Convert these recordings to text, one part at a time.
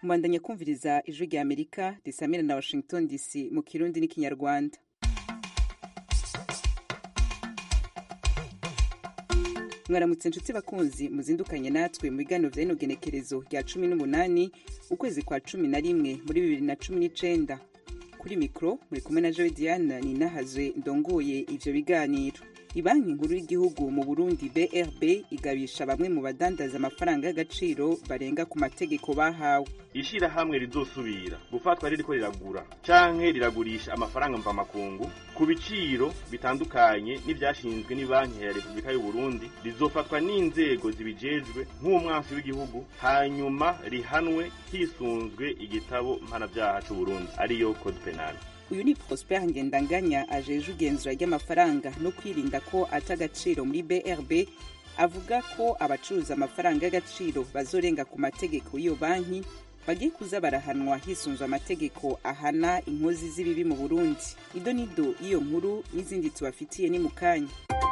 mubandanya kumviriza ijwi rya amerika risamira na washington dc mu kirundi n'ikinyarwanda mwaramutse inshuti bakunzi muzindukanye natwe mu biganiro vya rino genekerezo rya cumi n'umunani ukwezi kwa cumi na rimwe muri bibiri na cumi n'icenda kuri mikro muri kumwe na joe diana ninahazwe ndongoye ivyo biganiro ibanki nkuru y'igihugu mu burundi brb igabisha bamwe mu badandaza amafaranga y'agaciro barenga ku mategeko bahawe ishirahamwe rizosubira gufatwa ririko riragura canke riragurisha amafaranga mvamakungu ku biciro bitandukanye n'ivyashinzwe n'ibanki ya repubulika y'uburundi rizofatwa n'inzego zibijejwe nk'umwansi w'igihugu hanyuma rihanwe hisunzwe igitabo mpanavyaha c'uburundi ariyo code penal uyu ni prosper ngendanganya ajeje igenzura ry'amafaranga no kwirinda ko ata agaciro muri brb avuga ko abacuruza amafaranga y'agaciro bazorenga ku mategeko y'iyo banki bagiye kuza barahanwa hisunzwe amategeko ahana inkozi z'ibibi mu burundi ido nido y'iyo nkuru n'izindi tubafitiye ni mu kanya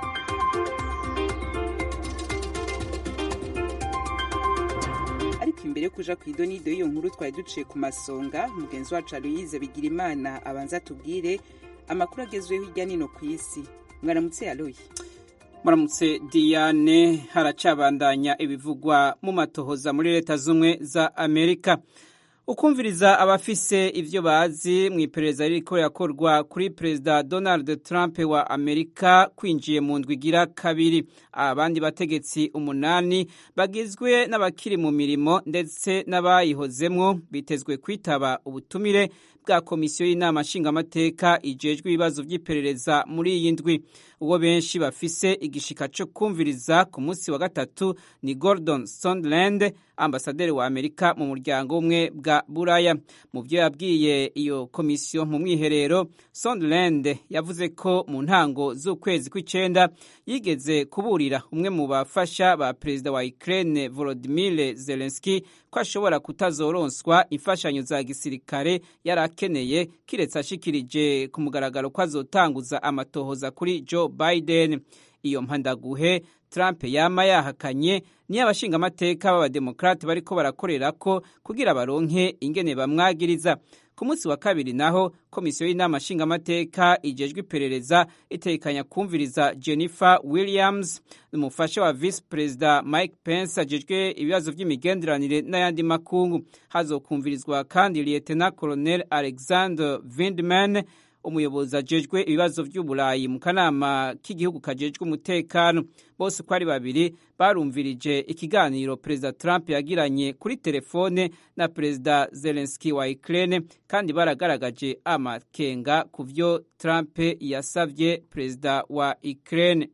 ariko imbere yo kuja ku idonido y'iyo nkuru twari duciye ku masonga mugenzi wacu aloyize bigira imana abanza tubwire amakuru agezweho hirya nino ku isi mwaramutse aloyi muramutse diane haracabandanya ibivugwa mu matohoza muri leta z'ubumwe za amerika ukumviriza abafise ivyo bazi mu iperereza ririko rirakorwa kuri perezida donald trump wa amerika kwinjiye mu ndwi igira kabiri abandi bategetsi umunani bagizwe n'abakiri mu mirimo ndetse n'abayihozemwo bitezwe kwitaba ubutumire bwa komisiyo y'inama nshingamateka ijejwe ibibazo vy'iperereza muri iyi ndwi uwo benshi bafise igishika co kumviriza ku munsi wa gatatu ni gordon sondland ambasaderi wa amerika mu muryango umwe bwa buraya mu vyo yabwiye iyo komisiyo mu mwiherero sondland yavuze ko mu ntango z'ukwezi kw'icenda yigeze kuburira umwe mu bafasha ba perezida wa ukraine volodimir zelenski ko ashobora kutazoronswa imfashanyo za gisirikare yari akeneye kiretse ashikirije ku mugaragaro ko azotanguza amatohoza kuri joe biden iyo mpandaguhe trump yama yahakanye niyo abashingamateka b'abademokrate bariko barakorera ko kugira baronke ingene bamwagiriza ku munsi wa kabiri naho komisiyo y'inama nshingamateka ijejwe iperereza itekanya kumviriza jennifer williams umufasha wa visi perezida mike pence ajejwe ibibazo vy'imigenderanire n'ayandi makungu hazokumvirizwa kandi lietena colonel alexander vindman umuyobozi ajejwe ibibazo vy'uburayi mu kanama k'igihugu kajejwe umutekano bose uko ari babiri barumvirije ikiganiro perezida trump yagiranye kuri telefone na perezida zelenski wa ukraine kandi baragaragaje amakenga ku vyo trump yasavye perezida wa ukraine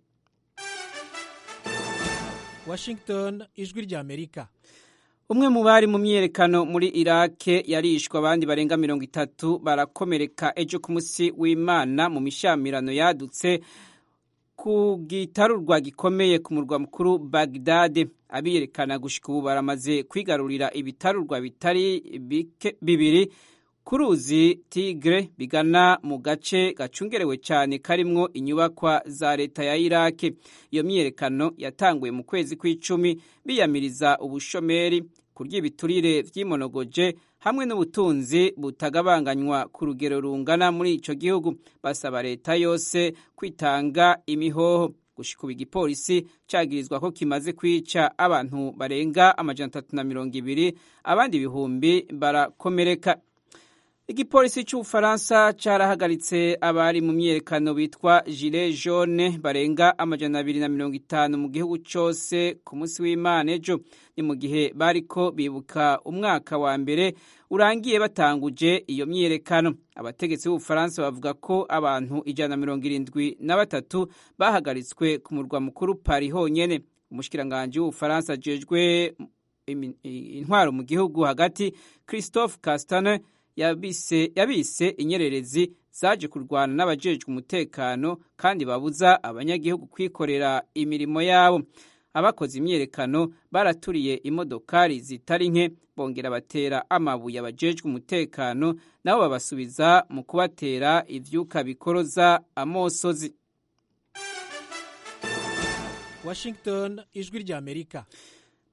washington ijwi rya amerika umwe mu bari mu myiyerekano muri irake yarishwe abandi barenga mirongo itatu barakomereka ejo ku munsi w'imana mu mishamirano yadutse ku gitarurwa gikomeye ku murwa mukuru bagdade abiyerekana gushika ubu baramaze kwigarurira ibitarurwa bitari bibiri ku ruzi tigre bigana mu gace gacungerewe cyane karimwo inyubakwa za leta ya irake iyo myiyerekano yatanguye mu kwezi kw'icumi biyamiriza ubushomeri kurya ibiturire vy'imonogoje hamwe n'ubutunzi butagabanganywa ku rugero rungana muri ico gihugu basaba leta yose kwitanga imihoho gushika ubu igipolisi cagirizwa ko kimaze kwica abantu barenga amajana atatu na mirongo ibiri abandi ibihumbi barakomereka igipolisi c'ubufaransa carahagaritse abari mu myiyerekano bitwa gilet jaune barenga amajana abiri na mirongo itanu mu gihugu cose ku munsi w'imana ejo ni mu gihe bariko bibuka umwaka wa mbere urangiye batanguje iyo myiyerekano abategetsi b'ubufaransa bavuga ko abantu ijana na mirongo irindwi na batatu bahagaritswe ku murwa mukuru pari honyene umushikiranganji w'ubufaransa ajejwe intwaro mu gihugu hagati christophe castane yabise yabise inyererezi zaje kurwana n'abajejwe umutekano kandi babuza abanyagihugu kwikorera imirimo yabo abakoze imyiyerekano baraturiye imodokari zitari nke bongera batera amabuye abajejwe umutekano nabo babasubiza mu kubatera ivyuka bikoroza amosozi washington ijwi rya amerika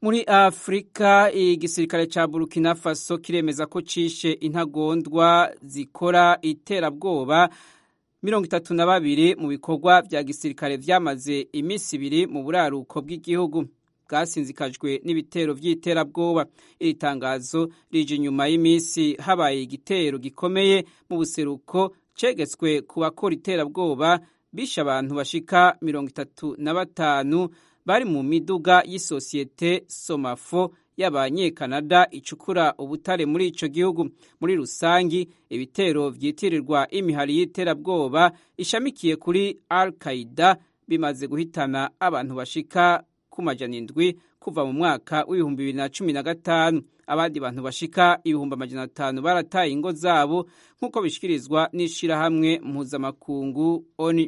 muri afurika igisirikare ca burkina faso kiremeza ko cishe intagondwa zikora iterabwoba mirongo itatu na babiri mu bikorwa vya gisirikare vyamaze iminsi ibiri mu buraruko bw'igihugu bwasinzikajwe n'ibitero vy'iterabwoba iri tangazo rije inyuma y'iminsi habaye igitero gikomeye mu buseruko cegetswe ku bakora iterabwoba bishe abantu bashika mirongo itatu na batanu bari mu miduga y'isosiyete somafo y'abanyekanada icukura ubutare muri ico gihugu muri rusangi ibitero vyitirirwa imihari y'iterabwoba ishamikiye kuri al qaida bimaze guhitana abantu bashika ku majana indwi kuva mu mwaka w'ibihumbi bibiri na cumi na gatanu abandi bantu bashika ibihumbi amajana atanu barataye ingo zabo nk'uko bishikirizwa n'ishirahamwe mpuzamakungu oni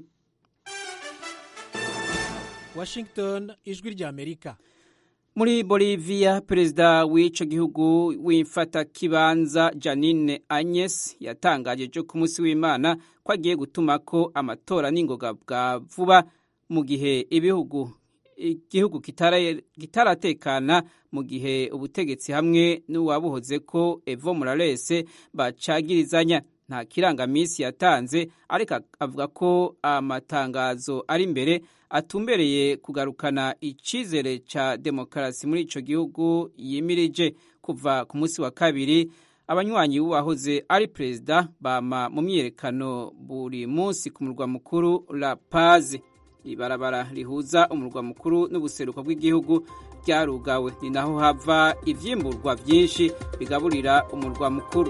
washington ijwi ry'amerika muri bolivia perezida w'ico gihugu w'imfatakibanza janine agnes yatangaje jo ku munsi w'imana ko agiye gutumako amatora n'ingoga bwa vuba mu gihe ibihugu igihugu kitaratekana mu gihe ubutegetsi hamwe n'uwabuhoze ko evo morales bacagirizanya nta kirangamisi yatanze ariko avuga ko amatangazo ari imbere atumbereye kugarukana icizere ca demokarasi muri ico gihugu yimirije kuva ku munsi wa kabiri abanywanyi b'uwahoze ari perezida bama mu myiyerekano buri munsi ku murwa mukuru la paz ibarabara rihuza umurwa mukuru n'ubuseruko bw'igihugu ryarugawe ni naho hava ivyimburwa vyinshi bigaburira umurwa mukuru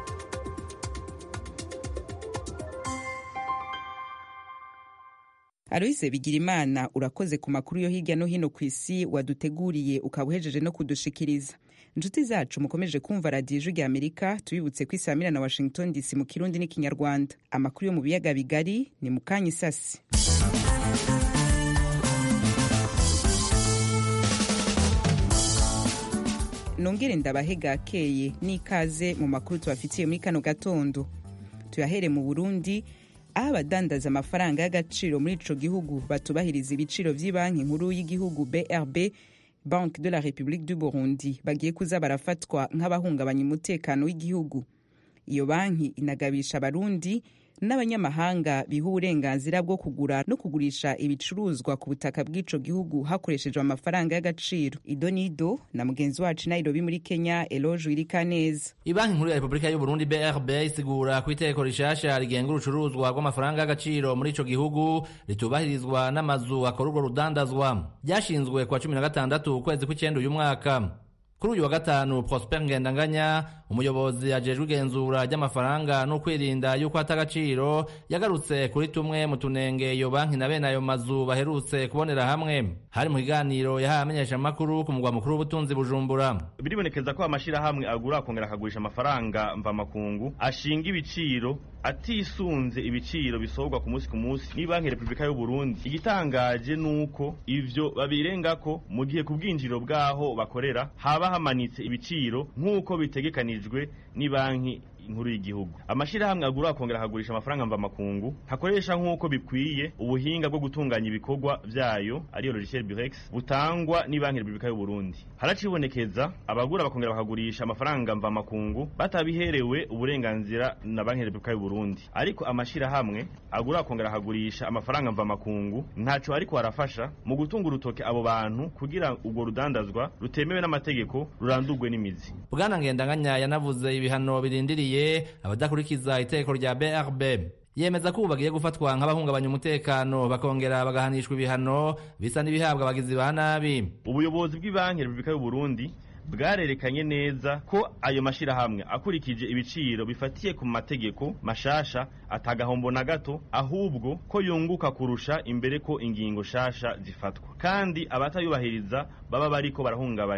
Aloise Bigirimana urakoze ku makuru yo hirya no hino ku isi waduteguriye ukaba uhejeje no kudushikiriza inshuti zacu mukomeje kumva radiyo ijwi rya amerika tubibutse ko isamira na washington dc mu kirundi n'ikinyarwanda amakuru yo mu biyaga bigari ni mu kanya isasi nongere ndabahe gakeye n'ikaze mu makuru tubafitiye muri kano gatondo tuyahere mu burundi aho abadandaza amafaranga y'agaciro muri ico gihugu batubahiriza ibiciro vy'ibanki nkuru y'igihugu brb banque de la république du burundi bagiye kuza barafatwa nk'abahungabanya umutekano w'igihugu iyo banki inagabisha abarundi n'abanyamahanga biha uburenganzira bwo kugura no kugurisha ibicuruzwa ku butaka bw'ico gihugu hakoreshejwe amafaranga y'agaciro ido nido na mugenzi wacu nairobi muri kenya eloge wirikaneza ibanki nkuru ya repubulika y'uburundi brb isigura ku iteko rishasha rigenga urucuruzwa rw'amafaranga y'agaciro muri ico gihugu ritubahirizwa n'amazu akora urwo rudandazwa ryashinzwe kuwa cumi na gatandatu ukwezi kw'icenda uyu mwaka kuri uyu wa gatanu prosper ngendanganya umuyobozi ajejwe igenzura ry'amafaranga no kwirinda yuko ata agaciro yagarutse kuri tumwe mu tunenge iyo banki na bene ayo mazu baherutse kubonera hamwe hari mu kiganiro yahaye amenyeshamakuru ku mugwa mukuru w'ubutunzi bujumbura biribonekeza ko amashirahamwe agura akongera akagurisha amafaranga mvamakungu ashinga ibiciro atisunze ibiciro bisohorwa ku munsi ku munsi ni banki repubulika y'uburundi igitangaje nuko ivyo babirengako mu gihe ku bwinjiriro bwaho bakorera haba hamanitse ibiciro nk'uko bitegekanijwe ni banki inkuru y'igihugu amashirahamwe agura akongera akagurisha amafaranga mvamakungu hakoresha nk'uko bikwiye ubuhinga bwo gutunganya ibikorwa vyayo ariyo logiciel burex butangwa ni banki repubulika y'uburundi haracibonekeza abagura bakongera bakagurisha amafaranga mvamakungu batabiherewe uburenganzira na banki repubulika y'uburundi ariko amashirahamwe agura akongera akagurisha amafaranga mvamakungu ntaco ariko arafasha mu gutunga urutoke abo bantu kugira urwo rudandazwa rutemewe n'amategeko rurandurwe n'imizi bwana ngendanganya yanavuze ibihano birindiriye abadakurikiza iteko rya brb yemeza ko ubu bagiye gufatwa nk'abahungabanya umutekano bakongera bagahanishwa ibihano bisa n'ibihabwa abagizi ba nabi ubuyobozi bw'ibanki repubulika y'uburundi bwarerekanye neza ko ayo mashirahamwe akurikije ibiciro bifatiye ku mategeko mashasha atagahombo na gato ahubwo ko yunguka kurusha imbere ko ingingo shasha zifatwa kandi abatayubahiriza baba bariko barahungabanya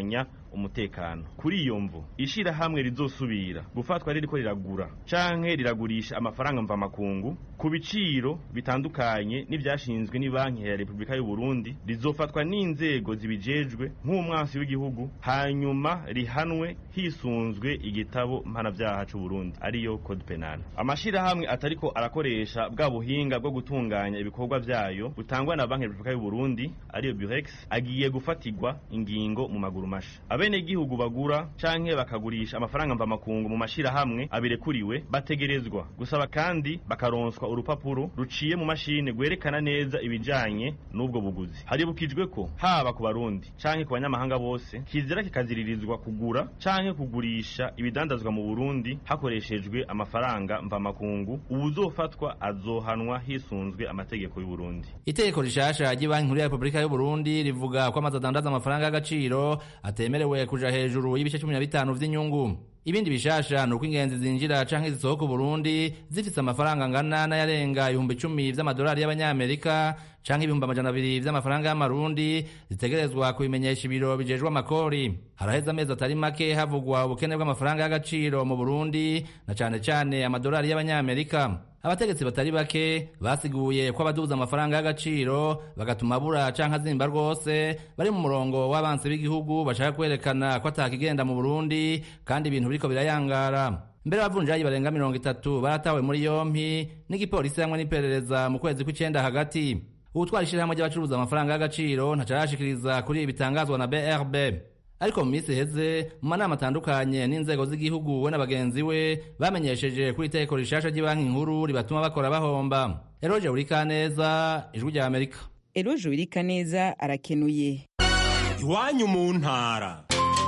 umutekano kuri iyo mvu ishirahamwe rizosubira gufatwa ririko riragura canke riragurisha amafaranga mvamakungu ku biciro bitandukanye n'ivyashinzwe ni banki ya Repubulika y'u Burundi rizofatwa n'inzego zibijejwe nk'umwansi w'igihugu hanyuma rihanwe hisunzwe igitabo mpanavyaha c'u Burundi ariyo code penal amashirahamwe atariko arakoresha bwa buhinga bwo gutunganya ibikorwa vyayo butangwa na banki ya Repubulika y'u Burundi ariyo Burex agiye gufatirwa ingingo mu maguru masha abenegihugu bagura canke bakagurisha amafaranga mvamakungu mu mashirahamwe abirekuriwe bategerezwa gusaba kandi bakaronswa urupapuro ruciye mu mashine rwerekana neza ibijanye n'ubwo buguzi haribukijwe ko haba ku barundi canke ku banyamahanga bose kizira kikaziririzwa kugura canke kugurisha ibidandazwa mu Burundi hakoreshejwe amafaranga mvamakungu uwuzofatwa azohanwa hisunzwe amategeko y'u Burundi itegeko rishasha ry'ibanki nkuru ya repubulika y'u Burundi rivuga ko amazu adandaza amafaranga y'agaciro atemerewe kuja hejuru y'ibice cumi na bitanu vy'inyungu ibindi bishasha ni uko ingenzi zinjira canke zisohoka Burundi zifise amafaranga angana n'ayarenga ibihumbi icumi vy'amadolari y'abanyamerika canke ibihumbi amajana abiri vy'amafaranga y'amarundi zitegerezwa kubimenyesha ibiro bijejwe amakori haraheze amezi atari make havugwa ubukene bw'amafaranga y'agaciro mu Burundi na cane cane amadolari y'abanyamerika abategetsi batari bake basiguye ko abaduza amafaranga y'agaciro bagatuma abura canke azimba rwose bari mu murongo w'abansi b'igihugu bashaka kwerekana ko atakigenda mu Burundi kandi ibintu biriko birayangara mbere abavunjayi barenga mirongo itatu baratawe muri yompi n'igipolisi hamwe n'iperereza mu kwezi kw'icenda hagati uwutwara ishirahamwe ry'abacuruza amafaranga y'agaciro ntacarashikiriza kuri ibi bitangazwa na BRB ariko mu minsi iheze mu manama atandukanye n'inzego z'igihugu we na bagenzi we bamenyesheje kuri itegeko rishasha ry'ibanki nkuru ribatuma bakora bahomba eroje urikaneza ijwi rya amerika eroje urikaneza arakenuye iwanyu mu ntara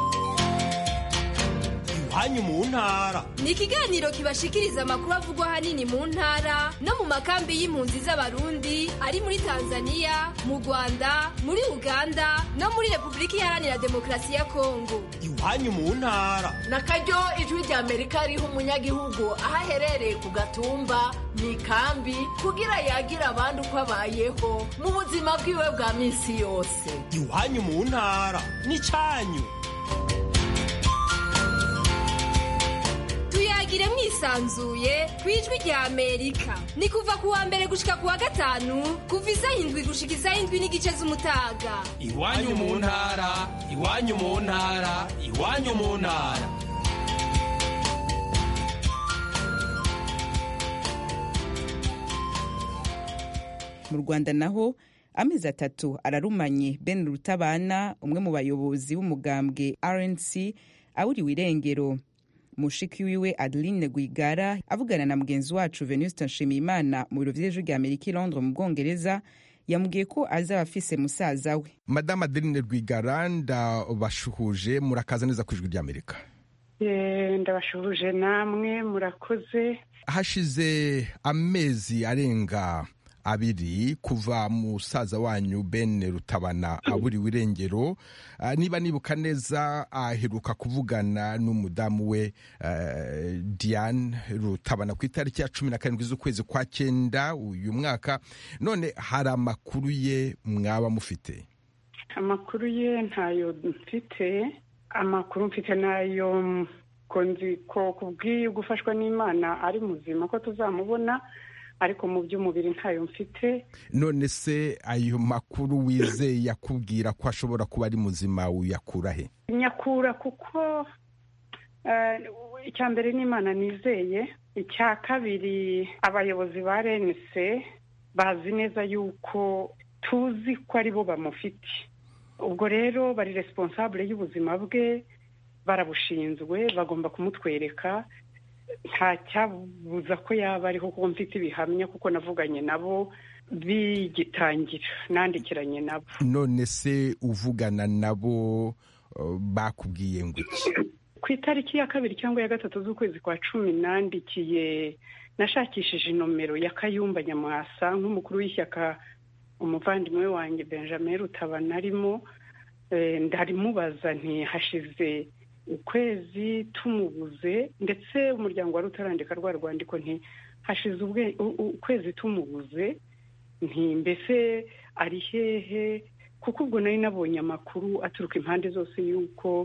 iwanyu mu ntara ni ikiganiro kibashikiriza amakuru avugwa ahanini mu ntara no mu makambi y'impunzi z'abarundi ari muri tanzania mu rwanda muri uganda no muri repubulika iharanira demokarasi ya kongo iwanyu mu ntara na karyo ijwi rya amerika riha umunyagihugu aho aherereye ku gatumba mu ikambi kugira yagira abandi uko abayeho mu buzima bwiwe bwa minsi yose iwanyu mu ntara n'icyanyu tuyagire mwisanzuye ku ijwi rya amerika ni kuva ku wa mbere gushika ku wa gatanu kuva isaha indwi gushika isaha indwi n'igice z'umutaga iwanyu mu ntara iwanyu mu ntara iwanyu mu ntara mu rwanda naho amezi atatu ararumanye ben rutabana umwe mu bayobozi b'umugambwe rnc awuriwe irengero mushiki wiwe adeline rwigara avugana na mugenzi wacu venuste nshimiyimana mu biro vy'ejo rya amerika i londres mu bwongereza yamubwiye ko azaba afise musaza we madamu adeline rwigara ndabashuhuje murakaza neza ku ijwi ry'amerika ndabashuhuje namwe murakoze hashize amezi arenga abiri kuva musaza wanyu ben rutabana aburiwe irengero niba nibuka neza aheruka kuvugana n'umudamu we diane rutabana ku itariki ya cumi na karindwi z'ukwezi kwa cyenda uyu mwaka none hari amakuru ye mwaba mufite amakuru ye ntayo mfite amakuru mfite nayo ko kubwiye gufashwa n'imana ari muzima ko tuzamubona ariko mu by'umubiri ntayo mfite none se ayo makuru wizeye yakubwira ko ashobora kuba ari muzima uyakura he nyakura kuko icya mbere n'imana nizeye icya kabiri abayobozi ba renise bazi neza yuko tuzi ko ari bo bamufite ubwo rero bari responsable y'ubuzima bwe barabushinzwe bagomba kumutwereka nta cyabuza ko yaba ariho kuko mfite ibihamya kuko navuganye nabo bigitangira nandikiranye nabo none se uvugana nabo bakubwiye ngo iki ku itariki ya kabiri cyangwa ya gatatu z'ukwezi kwa cumi nandikiye nashakishije inomero ya kayumba nyamwasa nk'umukuru w'ishyaka umuvandimwe wanjye benjamin rutabana arimo ndarimubaza ntihashize ukwezi tumubuze ndetse umuryango wari utarandika rwa rwandiko nti hashize ukwezi tumubuze nti mbese ari hehe kuko ubwo nari nabonye amakuru aturuka impande zose y'uko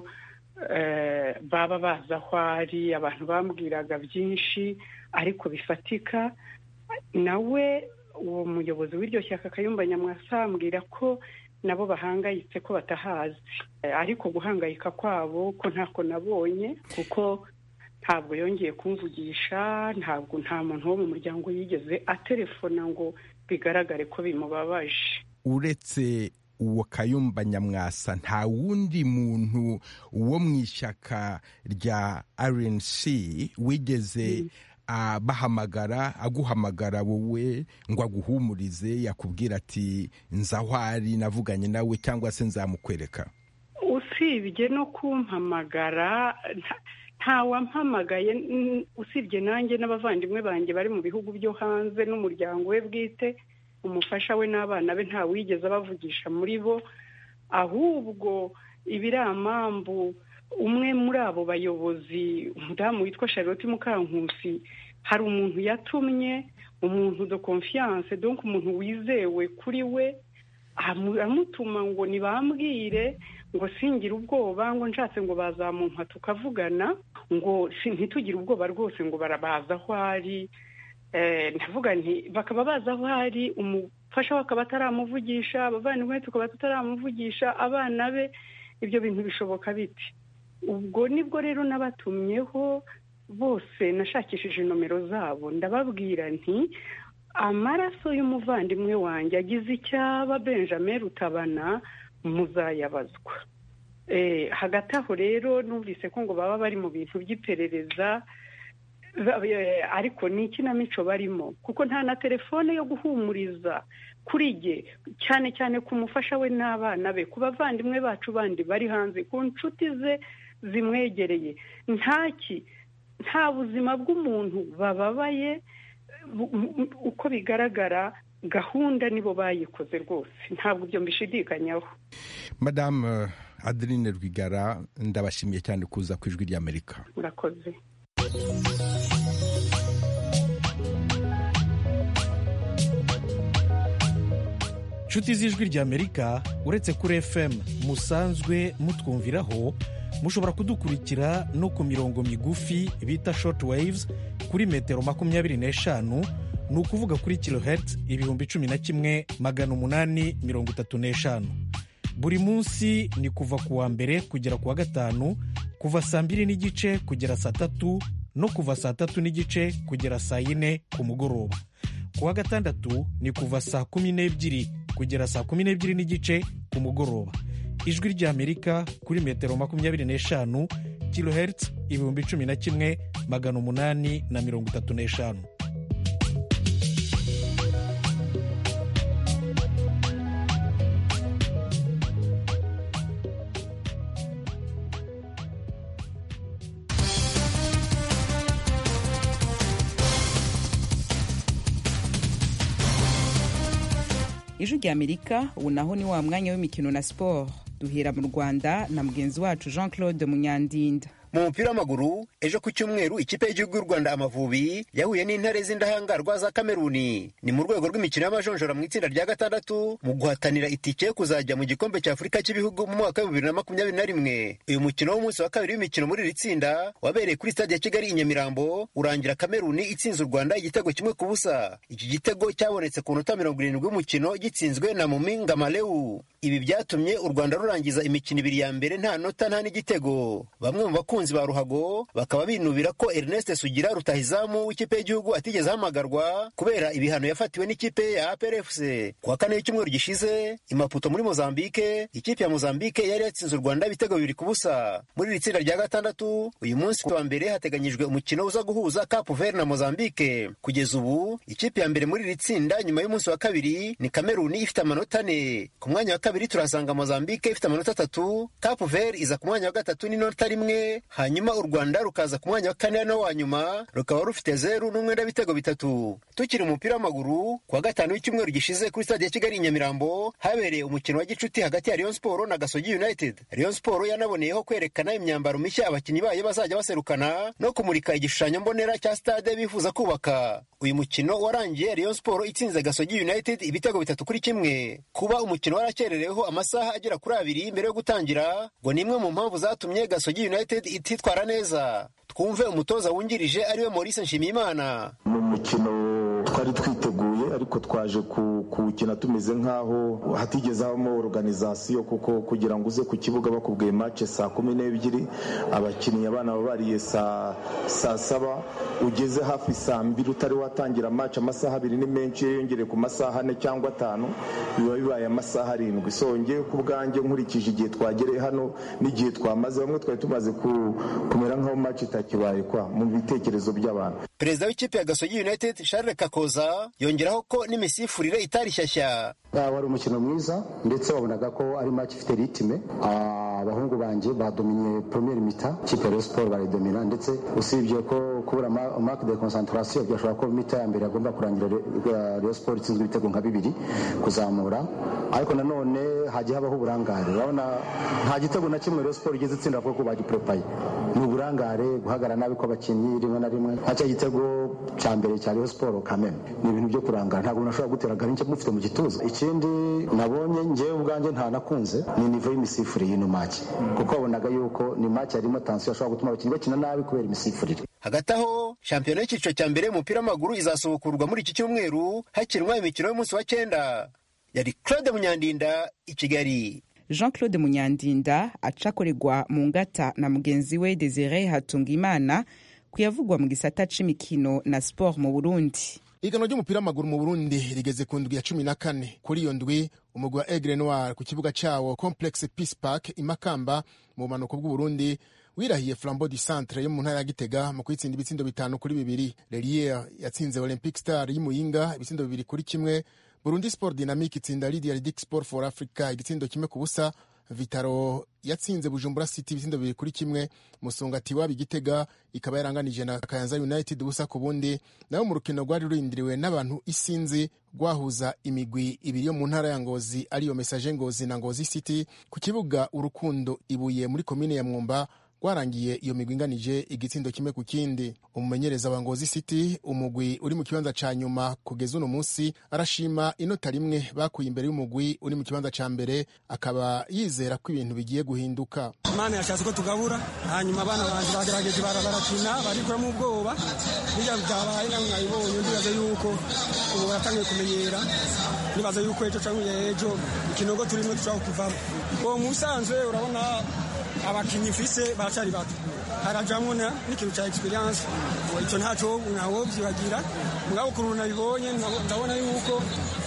baba bazi aho ari abantu bambwiraga byinshi ariko bifatika nawe uwo muyobozi w'iryo shyaka kayumba nyamwasa ambwira ko nabo bahangayitse ko batahazi ariko guhangayika kwabo ko ntako nabonye kuko ntabwo yongeye kumvugisha ntabwo nta muntu wo mu muryango yigeze atelefona ngo bigaragare ko bimubabaje uretse uwo kayumba nyamwasa nta wundi muntu wo mu ishyaka rya rnc wigeze bahamagara aguhamagara wowe ngo aguhumurize yakubwira ati nzahwari navuganye nawe cyangwa se nzamukwereka usibye no kumpamagara ntawampamagaye usibye nanjye n'abavandimwe banjye bari mu bihugu byo hanze n'umuryango we bwite umufasha we n'abana be ntawigeze abavugisha muri bo ahubwo ibiramambu umwe muri abo bayobozi umudamu witwa charlotte mukankusi hari umuntu yatumye umuntu de confiance donc umuntu wizewe kuri we amutuma ngo nibambwire ngo singire ubwoba ngo nshatse ngo bazamumpa tukavugana ngo ntitugire ubwoba rwose ngo barabaza aho ari ndavuga nti bakaba bazi aho ari umufasha we akaba ataramuvugisha abavandimwe tukaba tutaramuvugisha abana be ibyo bintu bishoboka biti ubwo nibwo rero nabatumyeho bose nashakishije nomero zabo ndababwira nti amaraso y'umuvandimwe wanjye agize icyaba benjamin rutabana muzayabazwa hagati aho rero numvise ko ngo baba bari mu bintu by'iperereza ariko ni ikinamico barimo kuko nta na telefone yo guhumuriza kuri jye cyane cyane ku mufasha we n'abana be ku bavandimwe bacu bandi bari hanze ku nshuti ze zimwegereye ntaki nta buzima bw'umuntu bababaye uko bigaragara gahunda nibo bayikoze rwose ntabwo ibyo mbishidikanyaho madamu adeline rwigara ndabashimiye cyane kuza ku ijwi ry'amerika murakoze inshuti z'ijwi ry'amerika uretse kuri fm musanzwe mutwumviraho mushobora kudukurikira no ku mirongo migufi bita short waves kuri metero makumyabiri n'eshanu ni ukuvuga kuri kilohertz ibihumbi cumi na kimwe magana umunani mirongo itatu n'eshanu buri munsi ni kuva ku wa mbere kugera ku wa gatanu kuva saa mbiri n'igice kugera saa tatu no kuva saa tatu n'igice kugera saa yine ku mugoroba ku wa gatandatu ni kuva saa kumi n'ebyiri kugera saa kumi n'ebyiri n'igice ku mugoroba ijwi ry'amerika kuri metero makumyabiri n'eshanu kilohertz ibihumbi cumi na kimwe magana umunani na mirongo itatu n'eshanu ijwi ry'amerika ubu naho ni wa mwanya w'imikino na siporo duhera mu rwanda na mugenzi wacu jean claude munyandinda mu mupira w'amaguru ejo ku cyumweru ikipe y'igihugu y'u rwanda amavubi yahuye n'intare z'indahangarwa za kameruni ni mu rwego rw'imikino y'amajonjora mu itsinda rya gatandatu mu guhatanira itike yo kuzajya mu gikombe cya afurika cy'ibihugu mu mwaka wa bibiri na makumyabiri na rimwe uyu mukino w'umunsi wa kabiri w'imikino muri iri tsinda wabereye kuri stade ya kigali i nyamirambo urangira kameruni itsinze u rwanda igitego kimwe ku busa iki gitego cyabonetse ku minota mirongo irindwi y'umukino gitsinzwe na muminga malewu ibi byatumye u rwanda rurangiza imikino ibiri ya mbere nta nota nta n'igitego bamwe mu bakunzi ba ruhago bakaba binubira ko ernest sugira rutahizamu w'ikipe y'igihugu atigeze ahamagarwa kubera ibihano yafatiwe n'ikipe ya aprfc ku wa kane w'icyumweru gishize imaputo muri mozambike ikipe ya mozambike yari yatsinze u rwanda ibitego bibiri ku busa muri iri tsinda rya gatandatu uyu munsi wa mbere hateganyijwe umukino uza guhuza cape vert na mozambike kugeza ubu ikipe ya mbere muri iri tsinda nyuma y'umunsi wa kabiri ni kameruni ifite amanota ane ku mwanya wa kabiri turasanga mozambike ifite amanota atatu cape vert iza ku mwanya wa gatatu n'inota rimwe hanyuma u rwanda rukaza ku mwanya wa kane no wa nyuma rukaba rufite zeru n'umwenda w'ibitego bitatu tukiri umupira w'amaguru ku wa gatanu w'icyumweru gishize kuri stade ya kigali i nyamirambo habereye umukino wa gicuti hagati ya rayon sport na gasogi united rayon sport yanaboneyeho kwerekana imyambaro mishya abakinnyi bayo bazajya baserukana no kumurika igishushanyo mbonera cya stade bifuza kubaka uyu mukino warangiye rayon sport itsinze gasogi united ibitego bitatu kuri kimwe kuba umukino warakererwa bwagerereweho amasaha agera kuri abiri mbere yo gutangira ngo ni imwe mu mpamvu zatumye gasogi united ititwara neza twumve umutoza wungirije ariwe maurice nshimiyimana mu mukino twari twiteguye ariko twaje kuwukina tumeze nk'aho hatigeze habamo organizasiyo kuko kugira ngo uze ku kibuga bakubwiye mace saa kumi n'ebyiri abakinnyi abana baba bariye saa saba ugeze hafi saa mbiri utari watangira mace amasaha abiri ni menshi iyo yongereye ku masaha ane cyangwa atanu biba bibaye amasaha arindwi so ngewe ku bwanjye nkurikije igihe twagereye hano n'igihe twamaze bamwe twari tumaze kumera nk'aho mace itakibaye kwa mu bitekerezo by'abantu perezida w'ikipe ya gasogi united charles kakoza yongeraho ko n'imisifurire itari shyashya wari umukino mwiza ndetse wabonaga ko ari match ifite ritime abahungu banjye badominye premier mita ikipe ya Rayon Sport barayidomina ndetse usibye ko kubura marque de concentration byashobora ko mita ya mbere yagomba kurangira Rayon Sport itsinzwe ibitego nka bibiri kuzamura ariko nanone hagiye habaho uburangare urabona nta gitego na kimwe Rayon Sport igeze itsinda kuko bagiprepaye ni uburangare guhagarara nabi kw'abakinnyi rimwe na rimwe nka cya gitego cya mbere cya Rayon Sport kameme ni ibintu byo kurangara ntabwo umuntu ashobora gutera garinke mufite mu gituza ikindi nabonye ngewe ubwanjye nta nakunze ni nivo y'imisifurire y'ino maki kuko wabonaga yuko ni maki yarimo tansiyo ashobora gutuma abakinnyi bakina nabi kubera imisifurire hagati aho shampiyona y'icyiciro cya mbere y'umupira w'amaguru izasubukurwa muri iki cyumweru hakinwa imikino y'umunsi wa cyenda yari claude munyandinda i kigali jean claude munyandinda acakorerwa mu ngata na mugenzi we desire hatungimana kuyavugwa mu gisata c'imikino na sport mu burundi ihiganwa ry'umupira w'amaguru mu burundi rigeze ku ndwi ya cumi na kane kuri iyo ndwi umugwi wa egre noir ku kibuga cyawo complex peace park imakamba mu bumanuko bw'uburundi wirahiye flambeau du centre yo mu ntara ya gitega mu kwitsinda ibitsindo bitanu kuri bibiri lelier yatsinze olympic star y'imuyinga ibitsindo bibiri kuri kimwe burundi sport dynamique itsinda lidia ridic sport for africa igitsindo kimwe ku busa vitaro yatsinze bujumbura city ibitsindo bibiri kuri kimwe musongati waba igitega ikaba yaranganije na kayanza united ubusa ku bundi naho mu rukino rwari rurindiriwe n'abantu isinzi rwahuza imigwi ibiri yo mu ntara ya ngozi ariyo mesaje ngozi na ngozi city ku kibuga urukundo ibuye muri komine ya mwumba rwarangiye iyo migwi inganije igitsindo kimwe ku kindi umumenyereza wa ngozi city umugwi uri mu kibanza ca nyuma kugeza uno munsi arashima inota rimwe bakuye imbere y'umugwi uri mu kibanza ca mbere akaba yizera ko ibintu bigiye guhinduka imana yashatse ko tugabura hanyuma abana banjye bagerageje barakina barikuramo ubwoba bijya byabaye namwe mwabibonye ndibaza yuko ubu baratangiye kumenyera nibaza yuko ejo cyangwa ejo ikinogo turimo dushobora kuvamo uwo musanzwe urabona abakinnyi mfise baracyari bato harajamwo n'ikintu cya experience icyo ntacyo ntawo byibagira mugabo ukuntu nabibonye ndabona yuko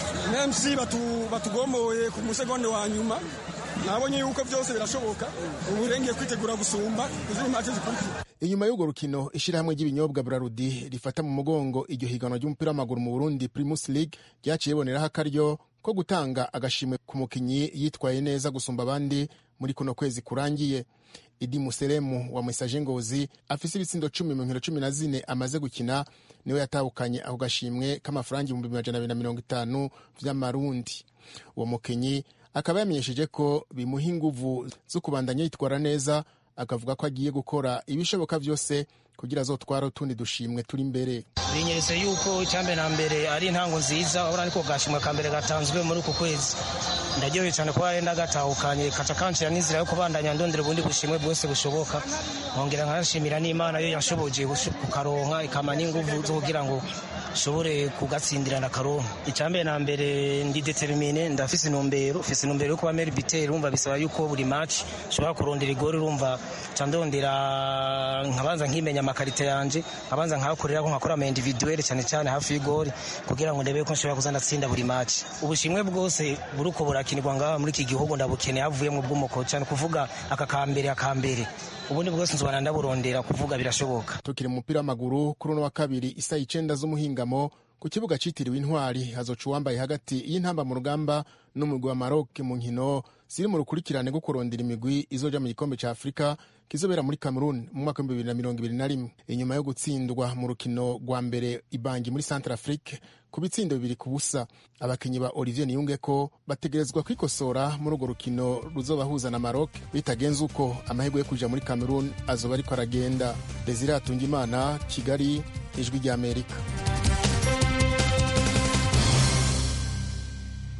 mc batugomboye ku musegonde wa nyuma nabonye yuko byose birashoboka ubu rengeye kwitegura gusumba izindi mpande zikurikira inyuma y'urwo rukino ishyirahamwe ry'ibinyobwa burarudi rifata mu mugongo iryo higanwa ry'umupira w'amaguru mu burundi primus league ryaciye boneraho akaryo ko gutanga agashimwe ku mukinnyi yitwaye neza gusumba abandi muri kuno kwezi kurangiye idi museremu wa mesaje ngozi afise ibitsindo cumi mu nkino cumi na zine amaze gukina niwe yatahukanye ako gashimwe k'amafaranga ibihumbi majana abiri na mirongo itanu vy'amarundi uwo mukinyi akaba yamenyesheje ko bimuha inguvu zo kubandanya yitwara neza akavuga ko agiye gukora ibishoboka byose kugira azotwara utundi dushimwe turi imbere binyeretse yuko icyambere na mbere ari intango nziza urabona ariko gashimwe ka mbere gatanzwe muri uku kwezi ndaryoheye cyane kuba yenda gatahukanye kaca kancira n'inzira yo kubandanya ndondera ubundi bushimwe bwose bushoboka nkongera nkanashimira n'imana yo yashoboje kukaronka ikama n'inguvu zo kugira ngo nshobore kugatsindira na karonka icyambere na mbere ndi determine ndafise intumbero fise intumbero yo kuba meri biteri urumva bisaba yuko buri match nshobora kurondera igori urumva ca ndondera nkabanza nkimenya amakarita yanje nkabanza nkahakorera ko nkakora ama individuel cyane cyane hafi y'igori kugira ngo ndebe ko nshobora kuza ndatsinda buri match ubushimwe bwose buruko burakinirwa ngaha muri iki gihugu ndabukeneye havuye mu bw'umuko cyane kuvuga aka kambere akambere ubundi bwose nzobana ndaburondera kuvuga birashoboka tukiri mu mupira w'amaguru kuri uno wa kabiri isa icenda z'umuhingamo ku kibuga citiriwe intwari hazoca uwambaye hagati y'intamba mu rugamba n'umugwi wa Maroc mu nkino ziri mu rukurikirane rwo kurondera imigwi izoja mu gikombe ca Afurika kizobera muri Cameroon mu mwaka w'ibihumbi bibiri na mirongo ibiri na rimwe inyuma yo gutsindwa mu rukino rwa mbere ibangi muri Centre Afrique ku bitsindo bibiri ku busa abakinyi ba Olivier Niyungeko bategerezwa kwikosora muri urwo rukino ruzobahuza na Maroc bitagenze uko amahirwe yo kuja muri Cameroon azoba ariko aragenda Desire Atungimana Kigali ijwi rya Amerika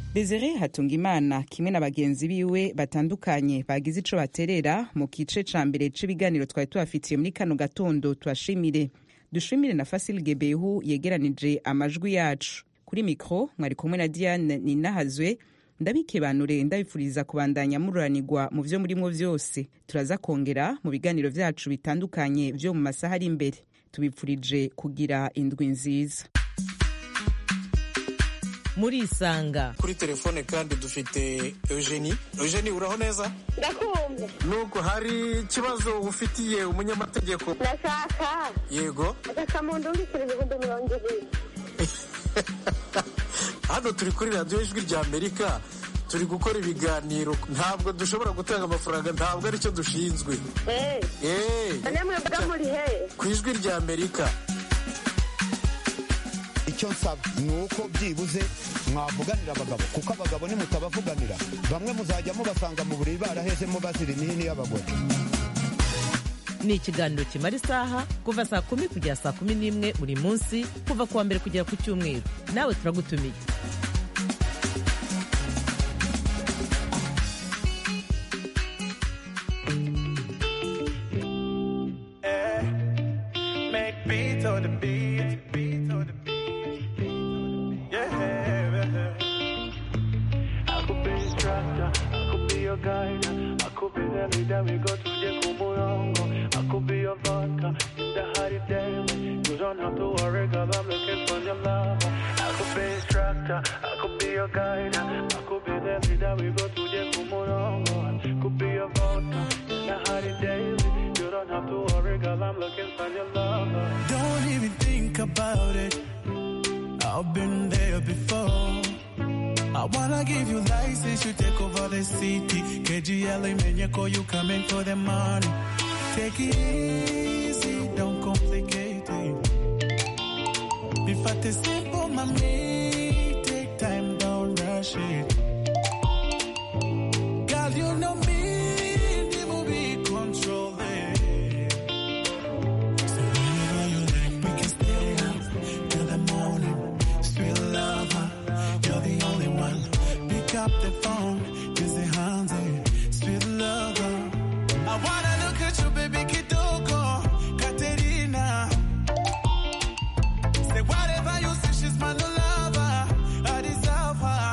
desire hatungimana kimwe na bagenzi biwe batandukanye bagize ico baterera mu gice ca mbere c'ibiganiro twari tubafitiye muri kano gatondo tubashimire dushimire na fasil gebehu yegeranije amajwi yacu kuri mikro mwari kumwe na diane ninahazwe ndabikebanure ndabifuriza kubandanya mururanirwa mu vyo murimwo vyose turaza kongera mu biganiro vyacu bitandukanye vyo mu masaha ari imbere tubipfurije kugira indwi nziza murisanga kuri telefone kandi dufite eugenie eugenie uraho neza ndakumva nuko hari ikibazo ufitiye umunyamategeko ndashaka yego agasamundu mbikira ibihumbi mirongo ibiri hano turi kuri radiyo ijwi rya amerika turi gukora ibiganiro ntabwo dushobora gutanga amafaranga ntabwo aricyo dushinzwe namwe mba muri he ku ijwi rya amerika icyo nsaba ni uko byibuze mwavuganira abagabo kuko abagabo nimutabavuganira bamwe muzajya mubasanga mu buriri barahezemo bazira imihini y'abagore ni ikiganiro kimara isaha kuva saa kumi kugera saa kumi n'imwe buri munsi kuva ku wa mbere kugera ku cyumweru nawe turagutumiye Make beats on the beat. Beats on the beat. Yeah. I could be instructor. I could be your guide. I could be the leader. We go to the Kumurongo. I could be your vodka in the hot daily. You don't have to worry, girl. I'm looking for your love. I could be instructor. I could be your guide. I could be the leader. We go to the Kumurongo. I could be your vodka in the hot daily. You don't have to worry, girl. I'm looking for your love. Don't even think about it. I've been there before. I wanna give you license, you take over the city. KGL, Menyako, you coming for the money. Take it easy, don't complicate it. Be fat is simple, mommy. Take time, don't rush it. Girl, you know me, the movie control it. So whenever you like, we can stay up till the morning. Sweet lover, you're the only one. Pick up the phone, kiss the hands, eh. sweet lover. I wanna look at you, baby, Kitoko, Katerina. Say whatever you say, she's my new lover. I deserve her.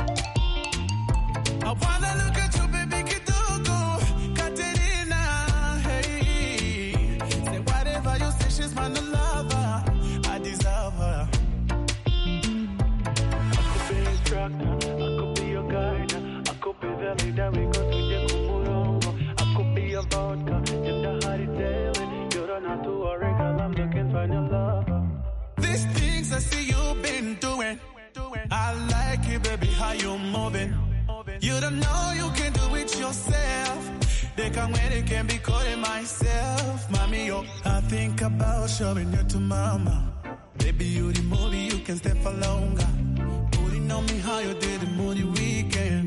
I wanna look at you, baby, Kitoko, Katerina. Hey, say whatever you say, she's my new lover. I deserve her. I could be instructor, I could be your guide, I could be the leader. We go to the Kumurongo. I could be your vodka in the hot daily. You don't have to worry, girl. I'm looking for your love. These things I see you've been doing. I like it, baby, how you moving. You don't know you can do it yourself. They come when they can be calling myself. Mommy, yo, I think about showing you to mama. Baby, you the movie, you can stay for longer. Putting on me how you did the moody weekend.